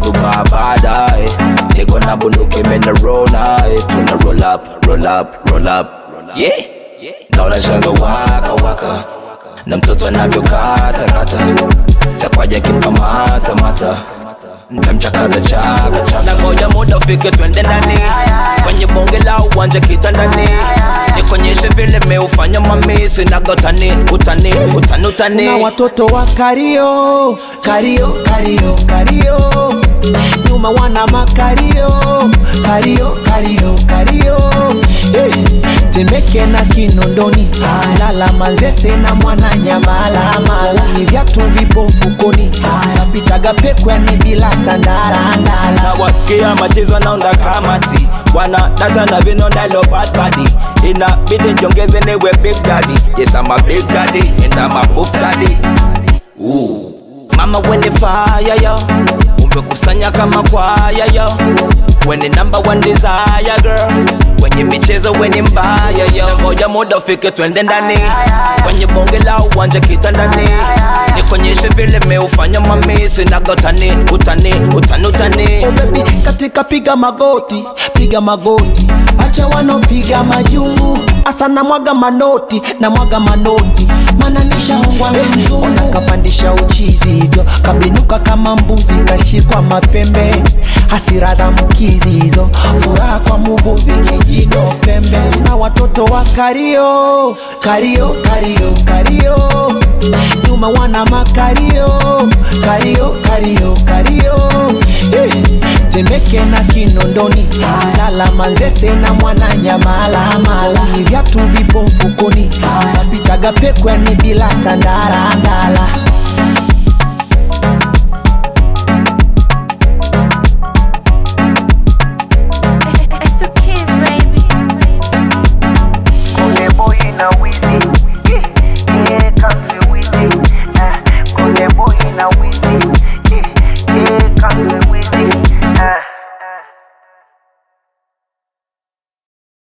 super baadaye niko na bunduki menarona tuna roll up roll up roll up yeah naona shanga waka waka na mtoto anavyokata kata takwaja kimpamata mata ntamchakaza chaka chaka na ngoja muda ufike twende ndani kwenye bonge la uwanja kitandani nikonyeshe vile meufanya mamisi nagotani utani utani utani na watoto wa kario kario kario kario nyuma wana makario kario kario kario hey. temeke na kinondoni lala manzese na mwana nyamalamala ni vyatu vipo mfukoni napitaga pekwani bila tandarandala na wasikia machezo naunda kamati wana data na vinonda lo bad body inabidi njongeze niwe big daddy yes I'm a big daddy and I'm a buff daddy Ooh. mama wene fire yo umekusanya kama kwaya yo wene number one desire girl kwenye michezo weni mbaya yo ngoja muda ufike twende ndani kwenye bonge la uwanja kitandani nikonyeshe vile meufanya mamisi nagotani utani utani utani Oh baby, katika piga magoti piga magoti acha wanopiga majungu asa na mwaga manoti na mwaga manoti mana nishaongwa mzungu ona kapandisha uchizi hivyo kabinuka kama mbuzi kashikwa mapembe hasira za mkizi hizo furaha kwa muvuvi kijino pembe na watoto wa kario kario kario kario nyuma wana makario kario kario kario hey. temeke na kinondoni lala manzese na mwana nyamalamala ni vyatu vipo mfukoni napitaga pekwani bila tandarandala